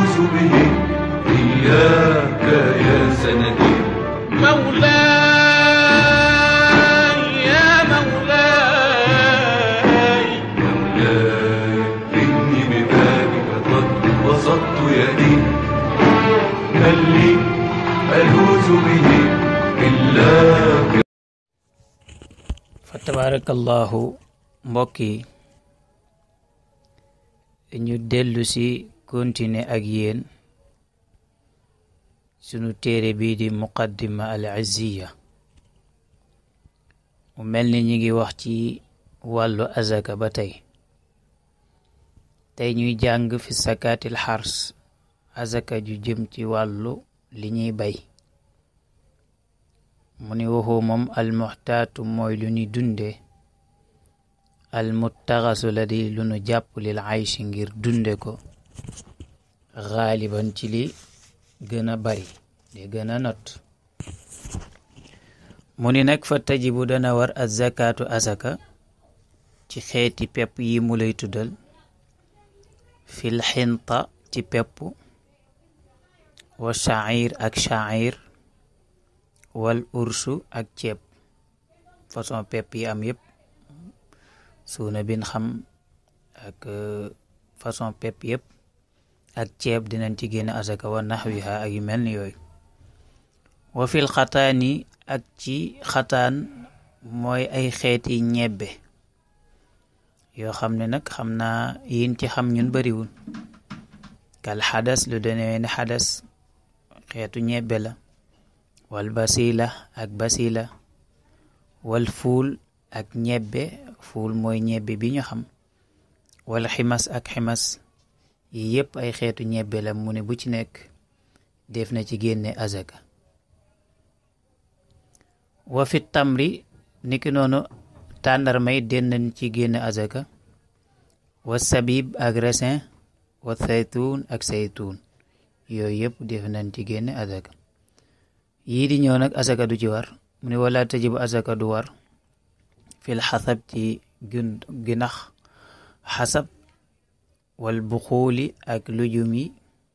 ألوذ به إياك يا سندي مولاي يا مولاي مولاي إني ببابك قد بسطت يدي هل لي ألوذ به إلاك fa tabarakallahu mbokk yi ñu dellu si continuer ak yéen sunu téere bii di muqaddima al izziya mu mel ni ñi ngi wax ci wàllu azaka ba tey tey ñuy jàng fi sakaatil xars azaka ju jëm ci wàllu li ñuy bay mu ni waxu moom almuxtaatu mooy lu ñu dunde almuttaxasu la di lu nu jàpp lil ayshi ngir dunde ko xaaliban ci li gën a bari li gën a not mu ni nag fa tajibu dana war azakaatu asaka ci xeeti pepp yi mu lay tuddal fil xinta ci pepp wa shair ak shair wal ursu ak ceeb façon pepp yi am yëpp suuna bin xam ak façon pepp yëpp ak ceeb dinañ ci génn asaka wa naxwiha ak yu mel ni yooyu wa fil xataani ak ci xataan mooy ay xeeti ñebbe yoo xam ne nag xam naa yin ci xam ñun bariwul kal xadas lu demee ne xadas xeetu ñebbe la wal basila ak basila wal fuul ak ñebbe fuul mooy ñebbe bi ñu xam wal ximas ak ximas yi yépp ay xeetu ñebbe la mu ne bu ci nekk def na ci génne azaka wa fi tamri niki noonu tàndarmay den nañ ci génne azaka wa sabib ak raisin wa saytuun ak saytuun yooyu yépp def nañ ci génne azaka yii di ñëw nag asaka du ci war mu ne wala tajibu asaka du war fil xasab ci gun ginax xasab wal buxuuli ak lujum yi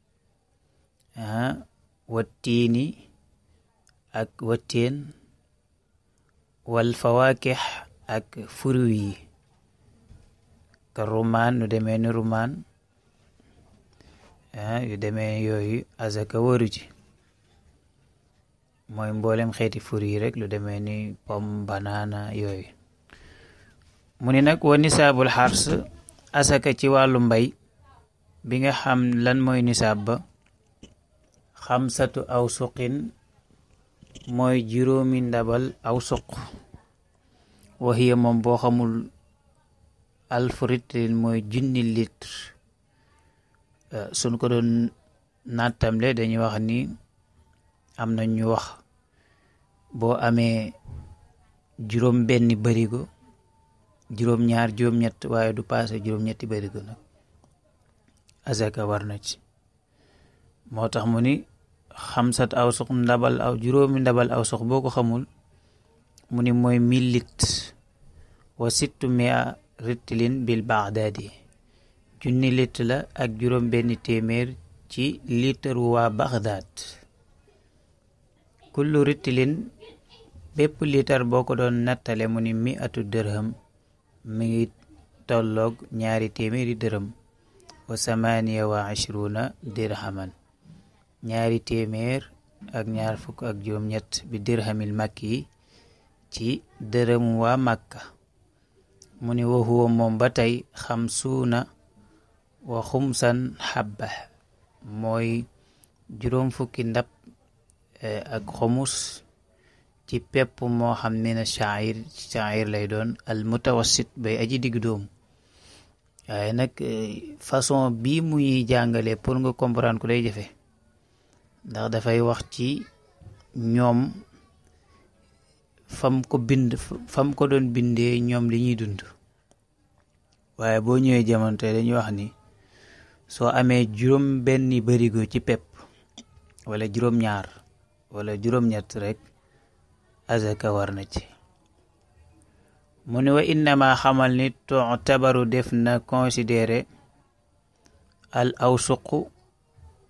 wattiini ak watteen wal fawaakix ak fruit yi ka rumaan nu demee ni rumaan yu demee yooyu asaka waru ci mooy mboolem xeeti fur yi rek lu demee ni pomme banana yooyu mu ni nag wa nisaabul xars asaka ci wàllu mbay bi nga xam lan mooy nisaab ba xamsatu aw suqin mooy juróomi ndabal aw suq waxiya moom boo xamul alfu litre mooy junni litre suñ ko doon nattamle dañuy wax ni am na ñu wax boo amee juróom benni barigo juróom ñaar juróom ñett waaye du paase juróom ñetti barigo nag azaka war na ci moo tax mu ni xamsat aw suq ndabal aw juróomi ndabal aw suq boo ko xamul mu ni mooy mille litres wa sittu mia ritlin bil baxdaadi junni litre la ak juróom benni téeméer ci litre waa baxdaad kullu ritlin bépp litre boo ko doon nattale mu ni mi atu dërham mi ngi tolloog ñaari téeméeri dërëm wa samaniya wa ashruna dirhaman ñaari téeméer ak ñaar fukk ak juróom-ñett bi dirhamil makki yi ci dërëm waa makka mu ni wa huwa moom ba tey xamsuuna wa xumsan xabba mooy juróom fukki ndab ak xumus ci pepp moo xam ne na shair shair lay doon al mutawassit bay aji digg doomu waaye nag façon bii mu ñuy jàngale pour nga comprendre ko day jafe ndax dafay wax ci ñoom fam ko bind fam ko doon bindee ñoom li ñuy dund waaye boo ñëwee jamono tey dañuy wax ni soo amee juróom benni barigo ci pepp wala juróom ñaar wala juróom ñett rek azaka war na ci mu ne wa innama xamal ni tu'tabaru def na considéré al awsuqu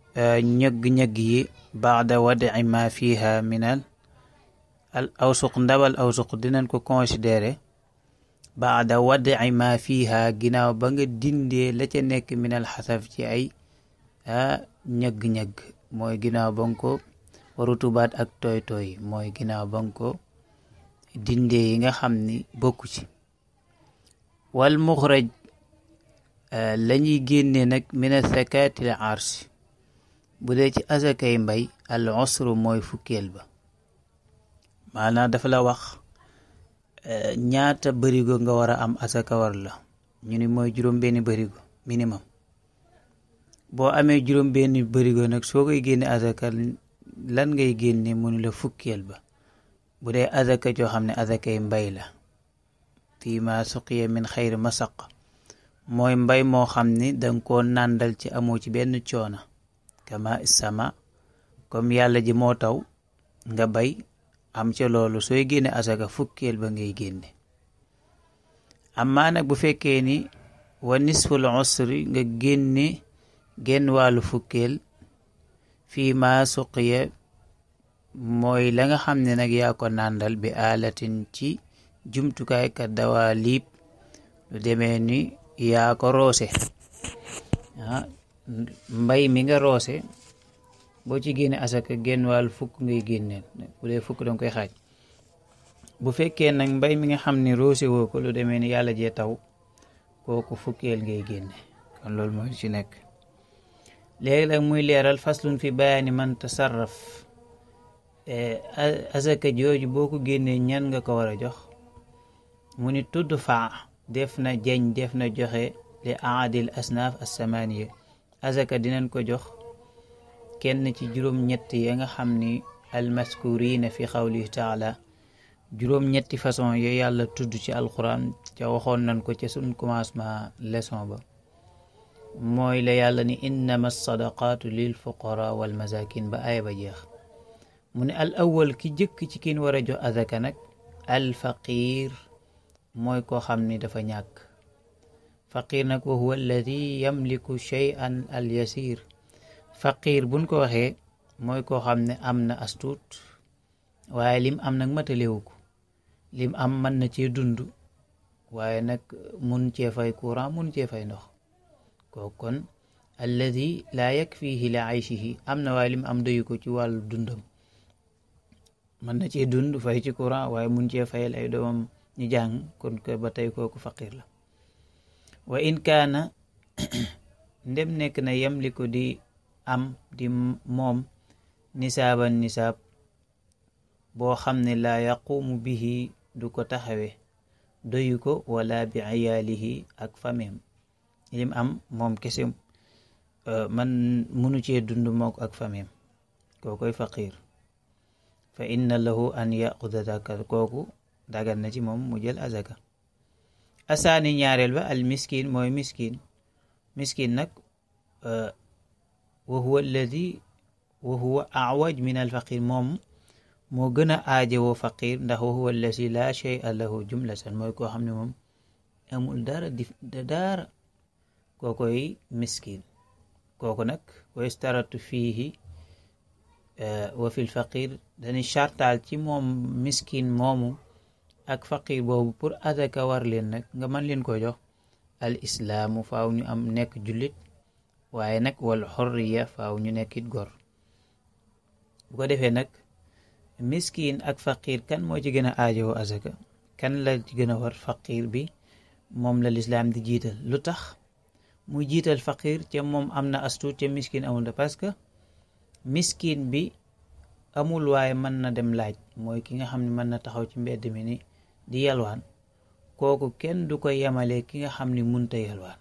ñëgg-ñëgg yi baada wadi ma fiha minal al awsuq ndabal awsuq dinañ ko considéré baada wadi ma fiha ginnaaw ba nga dindee la ca nekk minal xasaf ci ay ñëgg-ñëgg mooy ginnaaw ba nga ko rutubaat ak tooy tooy mooy ginnaaw ba nga ko dindee yi nga xam ni bokku ci wal muxraj la ñuy génnee nag mina sakaatil arsi bu dee ci asakay mbay al usru mooy fukkeel ba maanaam dafa la wax ñaata bërigo nga war a am asaka war la ñu ni mooy juróom benni bërigo minimum boo amee juróom benni bërigo nag soo koy génne asaka lan ngay génne mu ni la fukkeel ba bu dee azaka joo xam ne azakay mbay la fii ma suqiya min xayri masaq mooy mbay moo xam ni danga koo nàndal ci amoo ci benn coona kama sama comme yàlla ji moo taw nga bay am ca loolu sooy génne azaka fukkeel ba ngay génne amaa nag bu fekkee ni wa nisful usri nga génne genn wàllu fukkeel fii ma suqiya mooy la nga xam ne nag yaa ko nàndal bi aalatin ci jumtukaay ka dawaa liib lu demee ni yaa ko roose ah mbay mi nga roose boo ci génne asaka genn wàll fukk ngay génneel bu dee fukk danga koy xaaj bu fekkee nag mbay mi nga xam ne roose woo ko lu demee ni yàlla jee taw kooku fukkeel ngay génne kon loolu mooy ci nekk léegi nag muy leeral faslun fi bayaani man tasarraf azaka jooju boo ko génnee ñan nga ko war a jox mu ni tudd faa def na jeñ def na joxe li aadil asnaaf assamaniya azaka dinañ ko jox kenn ci juróom-ñett ya nga xam ni almaskurina fi xawlihi taala juróom-ñetti façon yo yàlla tudd ci alquran ca waxoon nañ ko ca suñ commencement leçon ba mooy la yàlla ni innama sadaqaatu lil fuqara wal masakin ba aaya ba jeex mu ne al awal ki jëkk ci kin war a jox azaka nag al faqir mooy koo xam ni dafa ñàkk faqir nag wa huwa alladi yamliku shay'an al yasir faqir buñ ko waxee mooy koo xam ne am na astuut waaye lim am nag matalewu ko lim am mën na cee dund waaye nag mun cee fay courant mun cee fay ndox kooku kon alladi laa yakfihi li ayshihi am na waaye lim am doyu ko ci wàllu dundam mën na cee dund fay ci courant waaye mun cee fayal ay doomam ñu jàng kon ko ba tey kooku faqir la wa in kaana ndem nekk na yamliku di am di moom nisaaban nisaab boo xam ne laa yaqumu bihi du ko taxawe doyu ko wala bi ayaalihi ak famem lim am moom kese man munu cee dund mook ak famem kookoy faqir fa inna lahu an yaxuda zaka kooku dagan na ci moom mu jël azaka asaani ñaareel ba al miskin mooy miskin miskin nag wa huwa alladi wa huwa awaj min al faqir moom moo gën a aajowoo faqir ndax wa huwa alladi laa shay'a lahu jumlatan mooy koo xam ne moom amul dara di dara kookoy miskin kooku nag wa istaratu fiihi wa fi lfaqir dañuy chartaal ci moom miskin moomu ak faqir boobu pour azaka war leen nag nga mën leen ko jox al islaamu faaw ñu am nekk jullit waaye nag wal xorriya faaw ñu nekkit gor bu ko defee nag miskin ak faqir kan moo ci gën a aajowoo azaka kan la ci gën a war faqir bi moom la lislaam di jiital lu tax muy jiital faqir ca moom am na astuut ca miskin amul da parce que miskin bi amul waaye mën na dem laaj mooy ki nga xam ne mën na taxaw ci mbedd mi ni di yalwaan kooku kenn du ko yemale ki nga xam ni munta yalwaan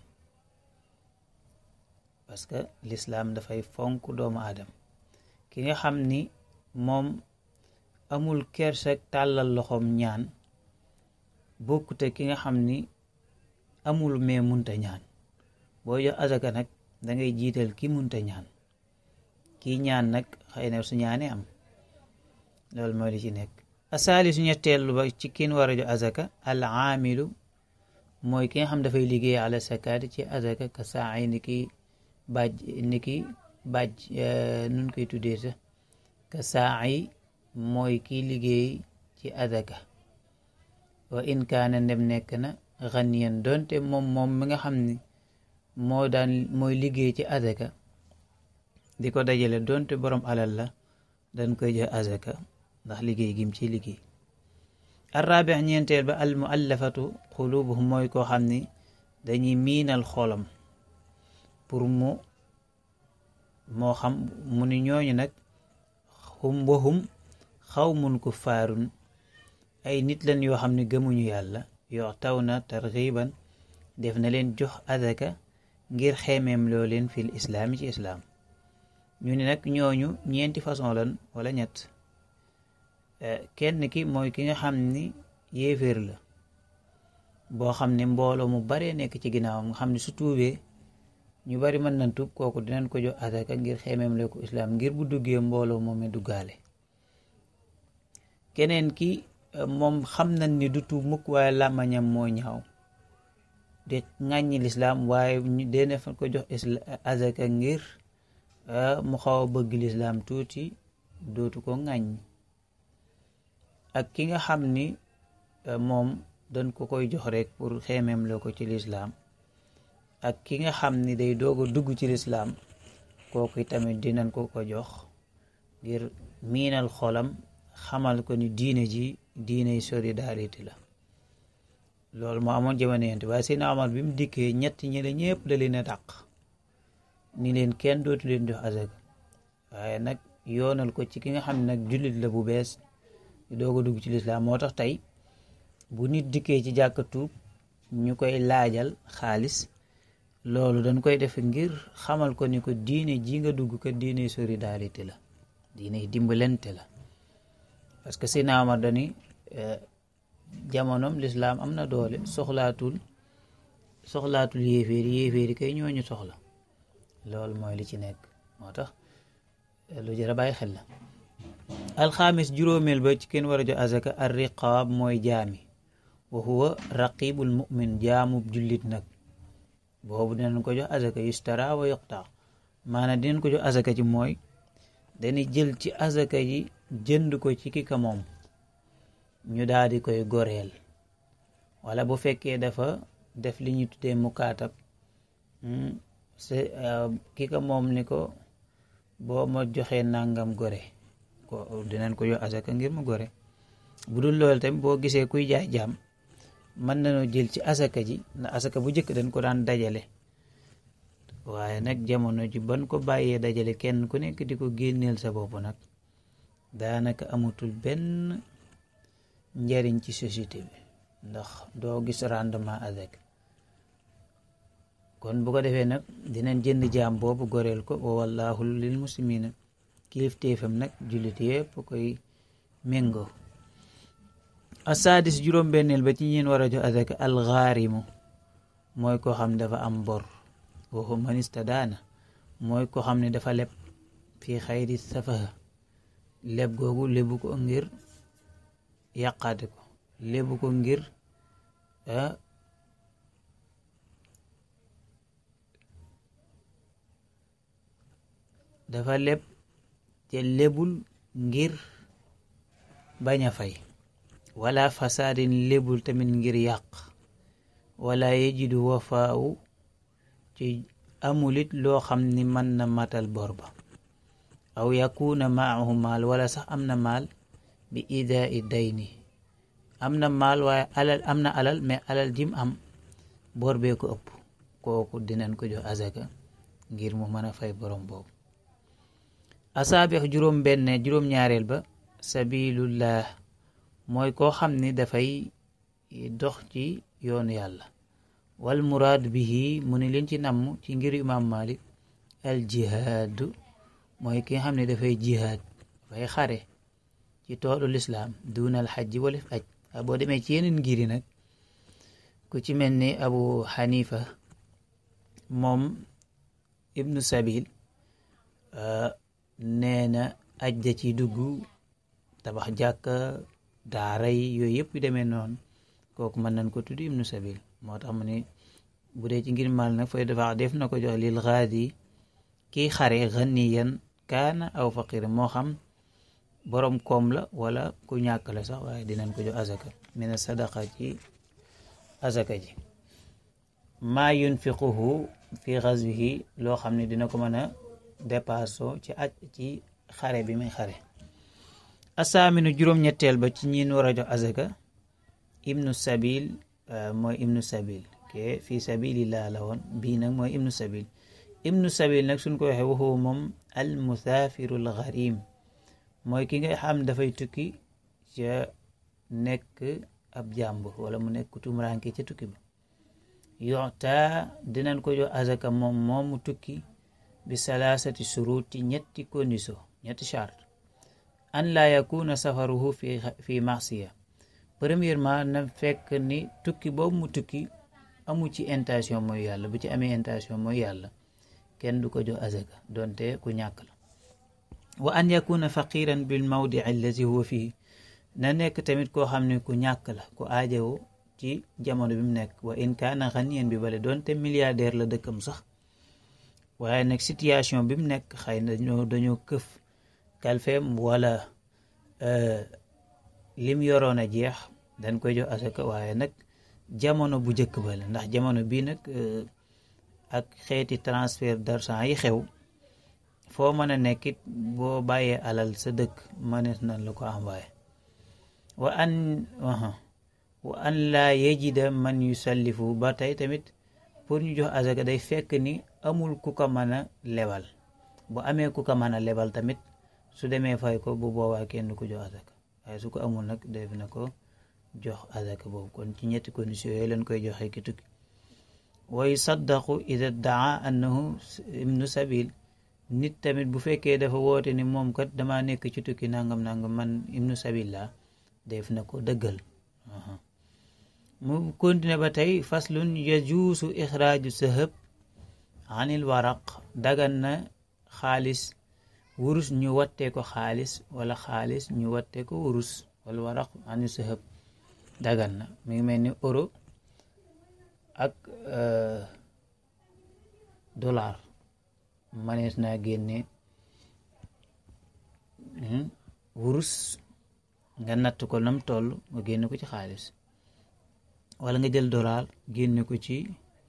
parce que lislaam dafay fonk doomu aadama ki nga xam ni moom amul kersak tàllal loxoom ñaan bokkute ki nga xam ni amul mais munta ñaan boo jox azaka nag da ngay jiital ki munta ñaan kii ñaan nag xëy na su ñaanee am loolu mooy li ci nekk asaali su ñetteelu ba ci kin war a jox azaka al aamilu mooy ki nga xam dafay liggéey ala sakaati ci azaka ka saay ni ki bàjj ni ki bàjj nun koy tuddee sax ka saa yi mooy kiy liggéey ci azaka wa in kaana ndem nekk na xaniyan doonte moom moom mi nga xam ni moo daan mooy liggéey ci azaka di ko dajale doonte borom alal la dañ koy jox azaka ndax liggéey gim ci liggéey arrabi ñeenteel ba al muallafatu xulubuhum mooy koo xam ni dañuy miinal xolam pour mu moo xam mu ni ñooñu nag xum wahum xaw mun ko faarun ay nit lan yoo xam ne gëmuñu yàlla yoo taw na tarxiban def na leen jox azaka ngir xeemeem loo leen fil islaami ci islaam ñu ne nag ñooñu ñeenti façon lan wala ñett kenn ki mooy ki nga xam ni yéeféer la boo xam ne mbooloo mu baree nekk ci ginnaawam nga xam ne su tuubee ñu bari mën nañ tuub kooku dinañ ko jox azaka ngir xeemeem loo ko islaam ngir bu duggee mbooloo moom mi duggaale keneen ki moom xam nañ ni du tuub mukk waaye làmmañam moo ñaaw de ŋàññi lislaam waaye dene fa ko jox azaka ngir mu xaw a bëgg lislaam tuuti dootu ko ŋàññ ak ki nga xam ni moom dañ ko koy jox rek pour xeemeem loo ko ci lislaam ak ki nga xam ni day doog a dugg ci lislaam kooku tamit dinañ ko ko jox ngir miinal xolam xamal ko ni diine ji diiney solidarité la loolu moo amoon jamono yent waaye Seydina Omar bi mu dikkee ñett ñi la ñëpp da leen a dàq ni leen kenn dootu leen jox azaka waaye nag yoonal ko ci ki nga xam ne nag jullit la bu bees di doog a dugg ci lislaam moo tax tey bu nit dikkee ci jàkka tuub ñu koy laajal xaalis loolu dañ koy def ngir xamal ko ni ko diine ji nga dugg ko diine solidarité la diine dimbalante la parce que Seydina Omar dani jamonom lislaam am na doole soxlaatul soxlaatul yéeféeri yéeféeri kay ñooñu soxla loolu mooy li ci nekk moo tax lu jar a bàyyi xel la alxaamis juróomeel ba ci kenn war a jox azaka ar riqaab mooy jaami wa huwa raqibul mu'min jaamub jullit nag boobu dinañ ko jox azaka yustara wa yuqta maanaam dinañ ko jox azaka ci mooy dañuy jël ci azaka ji jënd ko ci ki ka moom ñu daal di koy goreel wala bu fekkee dafa def li ñu tuddee mukaatab ki ka moom ni ko boo ma joxee nangam gore ko dinañ ko jox azaka ngir mu gore bu dul loolu tamit boo gisee kuy jaay jaam mën nañoo jël ci asaka ji ndax asaka bu njëkk dañ ko daan dajale waaye nag jamono ji ban ko bàyyee dajale kenn ku nekk di ko génneel sa bopp nag daanaka amatul benn njariñ ci société bi ndax doo gis rendement avec kon bu ko defee nag dinañ jënd jaam boobu goreel ko wa wallahu lil muslimina kilifteefam nag jullit yépp koy méngoo asaadis juróom-benneel ba ci ñeen war a jox azaka alxaarimu mooy ko xam dafa am bor waxu manista daana mooy ko xam ne dafa leb fii xayri safaha leb googu lebu ko ngir yàqaate ko lebu ko ngir dafa leb te lebul ngir bañ a fay wala fasaadin lebul tamit ngir yàq wala yejidu wafaawu ci amulit loo xam ni mën na matal bor ba aw yakuna maahu maal wala sax am na maal bi idaa i dayni am na maal waaye alal am na alal mais alal jim am bor bee ko ëpp kooku dinañ ko jox azaka ngir mu mën a fay borom boobu asaabex juróom benn juróom ñaareel ba sabilullah mooy koo xam ni dafay dox ci yoonu yàlla wal muraad bihi mu ni leen ci namm ci ngir imam malik al jihaadu mooy ki nga xam ne dafay jihaad dafay xare ci toolu lislaam duunal xajji walif aj boo demee ci yeneen ngiri nag ku ci mel ni abu xanifa moom ibnu sabil nee na aj da ci dugg tabax jàkka daara yi yooyu yëpp yu demee noonu kooku mën nañ ko tudd ibnu sabil moo tax mu ne bu dee ci ngir mal nag fay dafa def na ko jox lil gaadi kii xare ganiyan kaana aw faqir moo xam borom koom la wala ku ñàkk la sax waaye dinañ ko jox azaka mina sadaqa ci azaka ji maa yunfiquhu fi xazwihi loo xam ne dina ko mën a dépasso ci aj ci xare bi muy xare asaaminu juróom-ñetteel ba ci ñiin war a jox azaka ibnu sabil mooy ibnu sabil ke fi sabilillah la woon bii nag mooy ibnu sabil ibnu sabil nag suñ ko waxee waxu moom al musaafiru al gharim mooy ki nga xam dafay tukki ca nekk ab jàmbur wala mu nekk tumuraanke ca tukki ba yoxta dinañ ko jox azaka moom moomu tukki bi salaasati surut ci ñetti condition ñetti charte an laa yakuna safaruhu fi fi marsiya premièrement na fekk ni tukki boobu mu tukki amu ci intention mooy yàlla bu ci amee intention mooy yàlla kenn du ko jox azaka donte ku ñàkk la wa an yakuna faqiran bil mawdi allazi huwa fii na nekk tamit koo xam ne ku ñàkk la ku aajawo ci jamono bi mu nekk wa in kaana ganiyan bi bale donte milliardaire la dëkkam sax waaye nag situation bi mu nekk xëy na dañoo dañoo këf kalfeem wala lim yoroon a jeex dañ koy jox asaka waaye nag jamono bu njëkk ba la ndax jamono bii nag ak xeeti transfert d'argent yi xew foo mën a nekkit boo bàyyee alal sa dëkk mënees nañ la ko envoyé wa an wa an laa yejida man yusallifu ba tey tamit pour ñu jox azaka day fekk ni amul ku ko mën a lebal bu amee ku ko mën a lebal tamit su demee fay ko bu boobaa kenn du ko jox azaka waaye su ko amul nag def na ko jox azaka boobu kon ci ñetti conditions yooyu lañ koy joxe ki tukki wa yusaddaqu ida daa annahu ibnu sabil nit tamit bu fekkee dafa woote ni moom kat dama nekk ci tukki nangam nangam man ibnu sabil la def na ko dëggal mu continue ba tey faslun yajuusu ixraaju sahab anil waraq dagan na xaalis wurus ñu wattee ko xaalis wala xaalis ñu wattee ko wurus wala waraq anil sahab dagan na mi ngi mel ni euro ak dollar manees naa génne wurus nga natt ko nam toll nga génne ko ci xaalis wala nga jël dollar génne ko ci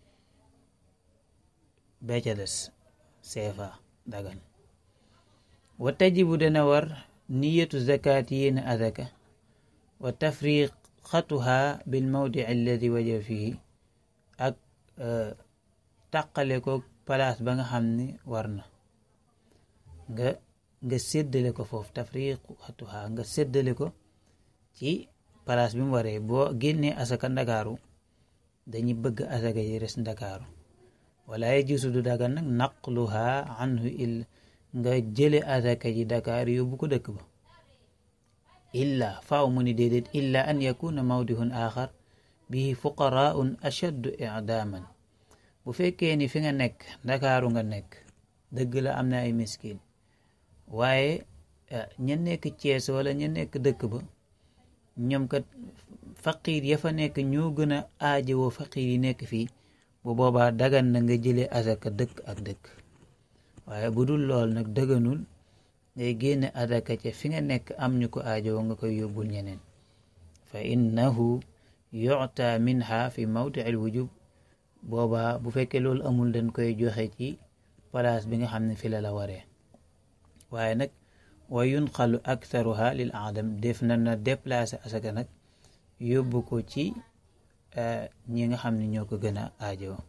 becca des CFA dagan wa tajibu dana war niyatu zakat yéene azaka wa tafriqatuha bil mawdi alladi waja fihi ak taqale ko place ba nga xam ne war na nga nga séddale ko foofu tafriqatuha nga séddale ko ci place bi mu waree boo génnee asaka ndakaaru dañuy bëgg asaka yi res ndakaaru wala yajuusu du dagan nag naqluha anhu il nga jële asaka ji Dakar yóbbu ko dëkk ba illa faaw mu ni déedéet illa an yakuna mawdihun axar bihi fuqaraun ashaddu i'daman bu fekkee ni fi nga nekk ndakaaru nga nekk dëgg la am na ay miskin waaye ña nekk Cees wala ña nekk dëkk ba ñoom kat faqiir ya fa nekk ñoo gën a aajowoo faqiir yi nekk fii bu boobaa dagan na nga jëlee asaka dëkk ak dëkk waaye bu dul lool nag dëgganul ngay génne asaka ca fi nga nekk am ñu ko aajowoo nga koy yóbbul ñeneen fa innahu yu'ta minha fi mawdi al wujub boobaa bu fekkee loolu amul dañ koy joxe ci place bi nga xam ne fi la la waree waaye nag wa yunqalu aktharuha lil adam def na na déplacé asaka nag yóbbu ko ci ñi nga xam ne ñoo ko gën a aajowoo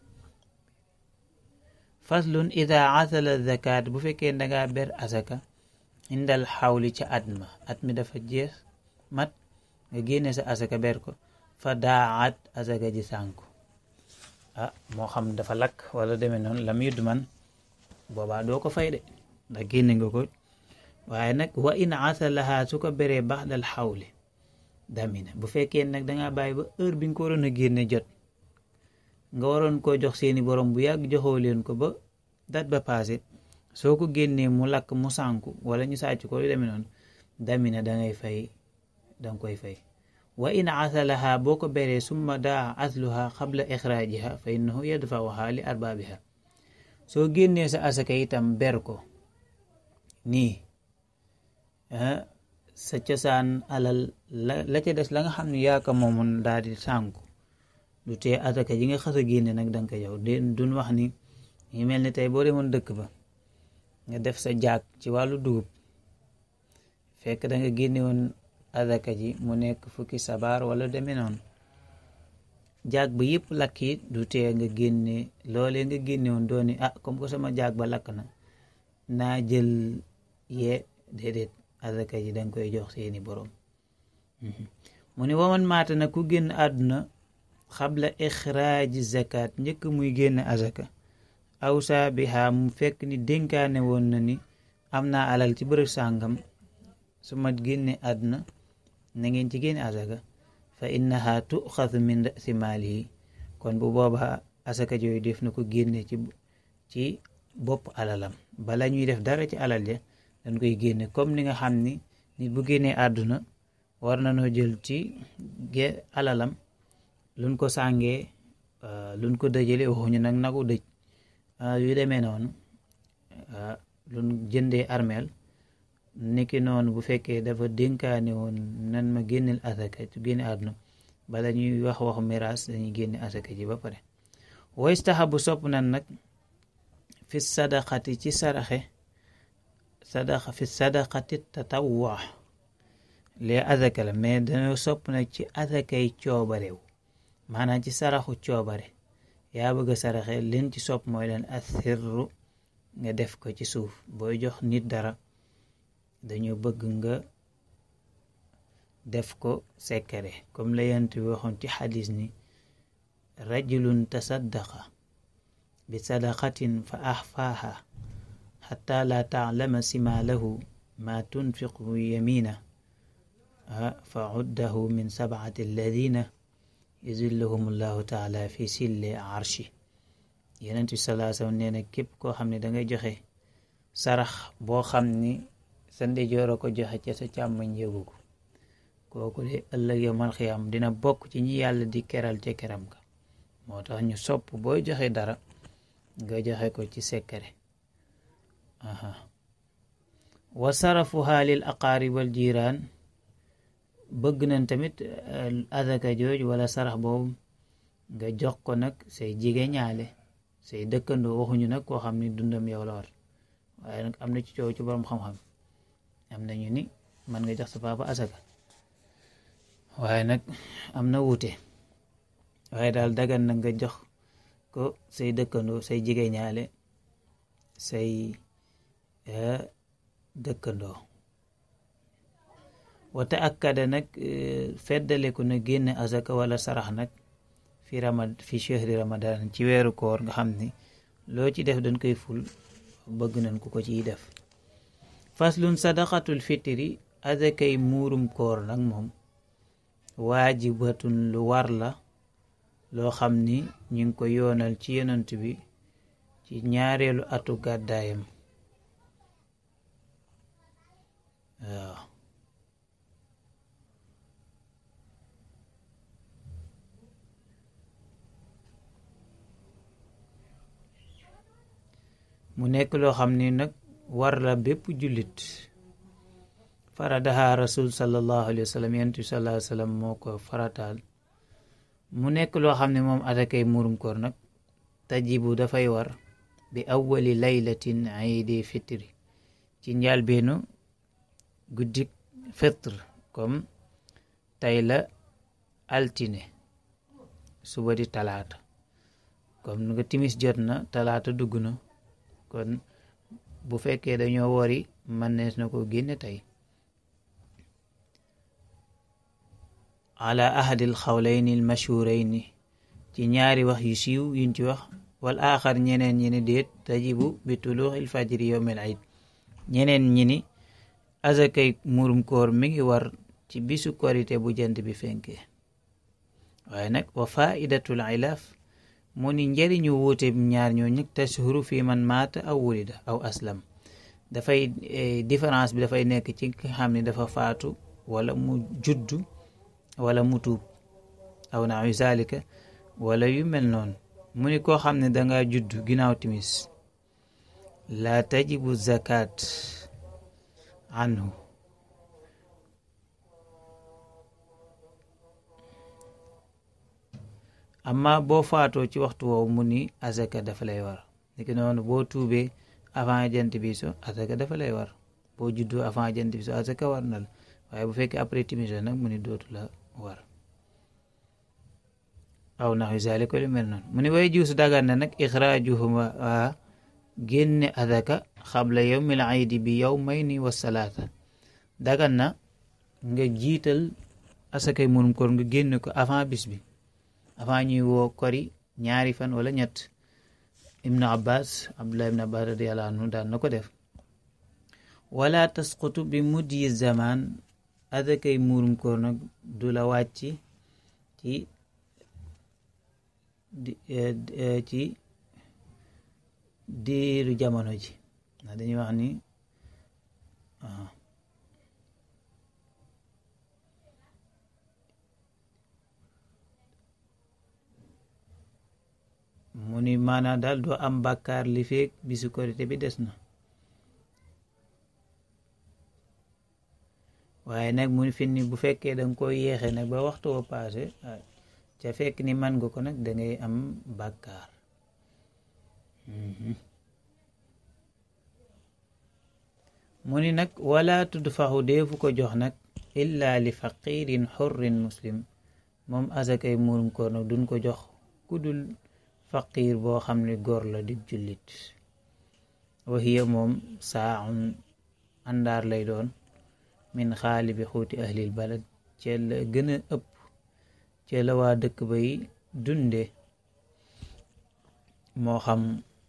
faslun ida asala zakat bu fekkee dangaa ber asaka indal xawli ca at ma at mi dafa jeex mat nga génne sa asaka ber ko fa daat asaka ji sànku ah moo xam dafa lakk wala demee noonu lam yudd man boobaa doo ko fay de ndax génne nga ko waaye nag wa in asalaha su ko beree baxdal xawli damina bu fekkee nag dangaa bàyyi ba heure bi nga ko waroon a génne jot nga waroon koo jox seeni borom bu yàgg joxoo leen ko ba dat ba passé soo ko génnee mu lakk mu sànku wala ñu sàcc ko lu demee noonu damina dangay fay danga koy fay wa in asalaha boo ko beree summa daa asluha qabla ixraajiha fa innahu yadfauha li arbaabiha soo génnee sa asaka itam ber ko nii sa cosaan alal la la ca des la nga xam ne yaa ko moomoon daal di sànku du tee asaka ji nga xas a génne nag danga ko yow de duñ wax ni ñu mel ni tey boo demoon dëkk ba nga def sa jaag ci wàllu dugub fekk da nga génne woon asaka ji mu nekk fukki sabaar wala demee noonu jaag ba yëpp lakk it du tee nga génne loolee nga génne woon dooni ah comme que sama jaag ba lakk na naa jël yee déedéet asaka ji danga koy jox seeni borom mu ne waman maata na ku génn àdduna xabla ixraaji zakat njëkk muy génn azaka aw saa bi xaa mu fekk ni dénkaane woon na ni am naa alal ci bërëb sàngam su ma génne àdduna na ngeen ci génne azaka fa innaha tuxasu min rasi maalihi kon bu boobaa asaka jooyu def na ko génne ci ci bopp alalam bala ñuy def dara ci alal ja dañ koy génne comme ni nga xam ni nit bu génnee àdduna war na noo jël ci ge alalam luñ ko sàngee luñ ko dëjale waxuñu nag nagu dëj yu demee noonu luñ jëndee armeel niki noonu bu fekkee dafa dénkaane woon nan ma génneel asaka ci génne àdduna bala ñuy wax waxu miraas dañuy génne asaka ji ba pare waystahabu sopp nan nag fi sadaqati ci saraxe sadaqa fi sadaqati tatawwa lee azaka la mais dañoo sopp nag ci azakay coobarew maanaam ci saraxu coobare yaa bëgg a saraxe leen ci sopp mooy leen asirru nga def ko ci suuf booy jox nit dara dañoo bëgg nga def ko sekkare comme la yent bi waxoon ci xadis ni rajulun tasaddaqa bi sadaqatin fa axfaaha xata la taclama simaalahu ma tunfiqu yamina fa uddahu min sabcati alladina yuzilluhum allahu taala fi sille arshi yenent bi salaa sallam nee na képp koo xam ne dangay joxe sarax boo xam ni sa ndeyjoor a ko joxe ca sa càmmoñ yëgu ko kooku de ëllëg yawmal xiyaam dina bokk ci ñi yàlla di keral ca keram ka moo tax ñu sopp booy joxe dara nga joxe ko ci sekkare wa sarafuha lil aqaarib wal jiraan bëgg nañ tamit azaka jooj wala sarax boobu nga jox ko nag say jige ñaale say dëkkandoo waxuñu nag koo xam ni dundam yow la war waaye nag am na ci coow ci borom xam-xam am nañu ni man nga jox sa papa asaka waaye nag am na wuute waaye daal dagan na nga jox ko say dëkkandoo say jige ñaale say dëkkandoo wata akkada nag feddaleku na génne azaka wala sarax nag fi ramad fi chehri ramadan ci weeru koor nga xam ni loo ci def dañ koy ful bëgg nañ ku ko ciy def faslun sadaqatul fitri azakay muurum koor nag moom waajibatun lu war la loo xam ni ñu ngi ko yoonal ci yonant bi ci ñaareelu atu gàddaayam waaw mu nekk loo xam ni nag war la bépp jullit faradaha rasul sallallahu alayhi wa sallam yonent bi sallallahu alayhi wa sallam moo ko farataal mu nekk loo xam ne moom atakay murum koor nag tajibu dafay war bi awwali laylatin iidi fitri ci njàlbeenu guddik fitre comme tey la altine suba di talaata comme nga timis jot na talaata dugg na kon bu fekkee dañoo wori mën nees na ko génne tey ala ahadil xawlayni al mashhurayni ci ñaari wax yu siiw yuñ ci wax wal aaxar ñeneen ñi ni déet tajibu bi tuluuxil fajri yowmil iid ñeneen ñi ni azakay murum koor mi ngi war ci bisu korite bu jant bi fenkee waaye nag wa faidatul ilaaf mu ni njëriñu wuute ñaar ñoo ñëg tashhuru fi man maata aw wulida aw aslam dafay différence bi dafay nekk ci nga xam ne dafa faatu wala mu juddu wala mu tuub aw naawi zalika wala yu mel noonu mu ni koo xam ne danga juddu ginnaaw timis laa tajibu zakat anhu amma boo faatoo ci waxtu woowu mu ni azaka dafa lay war niki noonu boo tuubee avant jant bi so azaka dafa lay war boo juddoo avant jant bi so azaka war na la waaye bu fekkee après timis nag mu ni dootu la war aw nax yu zalika lu mel noonu mu ni way juus dagan na nag ixraajuhuma waa génne azaka xabla yowmil aydi bi yawmayni wa salaata dagan na nga jiital asakay murum koor nga génne ko avant bis bi avant ñuy woo kori ñaari fan wala ñett ibnu abbas abdullah ibnu abbas radiallahu anhu daan na ko def wala tasqutu bi mudyi zaman adakay muurum koor nag du la wàcc ci ci diiru jamono ji ndax dañuy wax ni mu ni maanaam daal doo am bàkkaar li feeg bisu korite bi des na waaye nag mu ni fi ni bu fekkee danga ko yéexe nag ba waxtu wa paase ca fekk ni man nga ko nag dangay am bàkkaar mu ni nag wala tudfaxu deefu ko jox nag illa li faqirin xurrin muslim moom asakay muurum koor nag duñ ko jox ku dul faqiir boo xam ne góor la di jullit waxiya moom saaun àndaar lay doon min xaali bi xuuti ahlil balad cee la gën a ëpp cee la waa dëkk bay dunde moo xam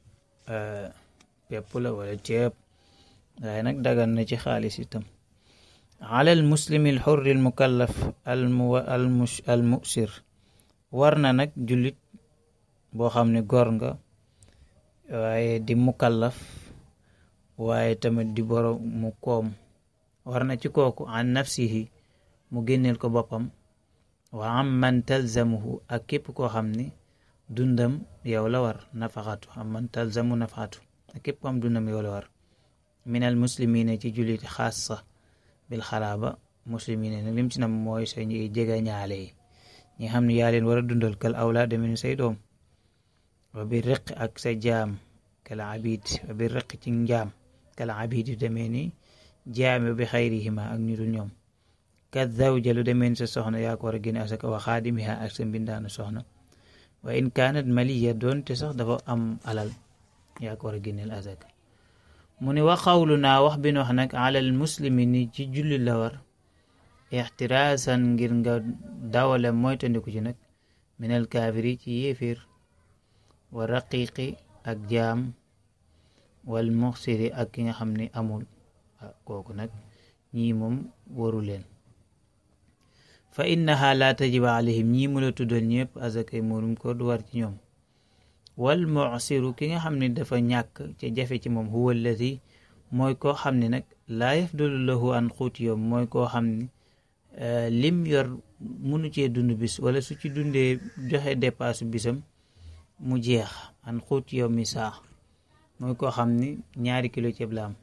pepp la wala ceeb waaye nag dagan na ci xaalis itam alal muslimi al xurri al mukallaf al musir war na nag jullit boo xam ne góor nga waaye di mukallaf waaye tamit di borom mu koom war na ci kooku an nafsihi mu génneel ko boppam wa am man talzamuhu ak képp koo xam ni dundam yow la war nafaxatu am man talzamu nafaxatu ak képp ko am dundam yow la war min al muslimina ci julliti xaasa bil xalaaba muslimina nag lim ci nam mooy sa ñuy jega ñaale yi ñi xam ne yaa leen war a dundal kal awlaad demee say doom wa bi riq ak sa jaam kala abid wa bi riq ci njaam kala abid yu demee ni jaam bi xayrihima ak ñu dul ñoom kat zawja lu demee ni sa soxna yaa ko war a génne asaka wa xaadimiha ak sa mbindaanu soxna wa in kaanat maliya doonte sax dafa am alal yaa ko war a génneel asaka mu ne wa xawlu naa wax bi nu wax nag alal muslimi ni ci julli la war ixtiraasan ngir nga dawale moytandiku ci nag minal kaafiri ci yéefir wa raqiqi ak jaam wal muxsiri ak ki nga xam ne amul kooku nag ñii moom waru leen fa innaha la tajiba alayhim ñii mu la tuddal ñëpp azakay muurum ko du war ci ñoom wal muxsiru ki nga xam ne dafa ñàkk ca jafe ci moom huwa alladi mooy koo xam ne nag laa yafdulu lahu an xuuti yoom mooy koo xam ne lim yor munu cee dund bis wala su ci dundee joxe dépasse bisam mu jeex an xuuti yow mi saax mooy koo xam ni ñaari kilo ceeb la am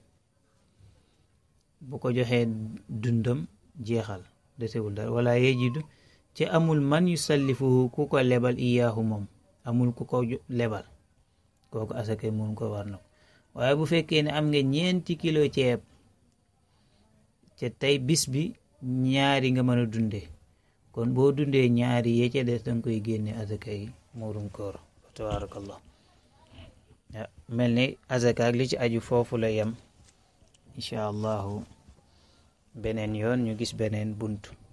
bu ko joxee dundam jeexal desewul dara wala yejidu ci amul man yu sallifuhu ku ko lebal iyaahu moom amul ku ko lebal kooku asakay mun ko war na ko waaye bu fekkee ne am nga ñeenti kilo ceeb ca tey bis bi ñaari nga mën a dundee kon boo dundee ñaari yee ca des danga koy génne asakay muurum koor tabaarakallah mel ni azaka ak li ci aju foofu la yem incha allahu beneen yoon ñu gis beneen bunt